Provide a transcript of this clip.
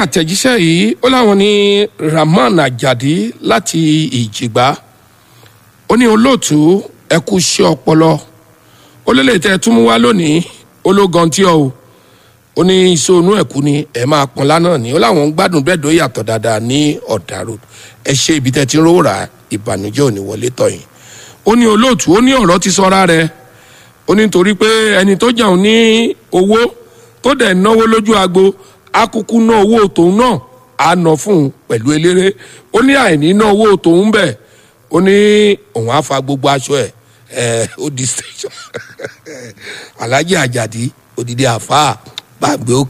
àtẹ̀jíṣẹ́ yìí ó láwọn ní rahman ajadi láti ìjìgbá ó ní olóòtú ẹ kú iṣẹ́ ọpọlọ ó lélẹ̀ tẹ́ ẹ tún mú wá lónìí ó ló gan tí ọ o ó ní iṣẹ́ onú ẹ̀kú ni ẹ máa pọn lánàá ni ó láwọn ń gbádùn bẹ́ẹ̀ dó yàtọ̀ dáadáa ní ọ̀dà road ẹ ṣe ibi tẹ́ ti ń rówó rà ìbànújẹ́ ò ní wọlé tọ̀yìn ó ní olóòtú ó ní ọ̀rọ̀ ti sọ́ra rẹ̀ ó ní torí pé ẹni tó jẹun ní owó tó dẹ̀ náwó lójú agbo akuku ná owó tòun náà á ná fún un pẹ̀lú eléré ó ní àìní ná owó tòun bẹ̀ ó ní òun á fa gbogbo aṣọ ẹ̀ ẹ̀ ó di station alhaji ajadi odidi àfáà gbàgbé òkè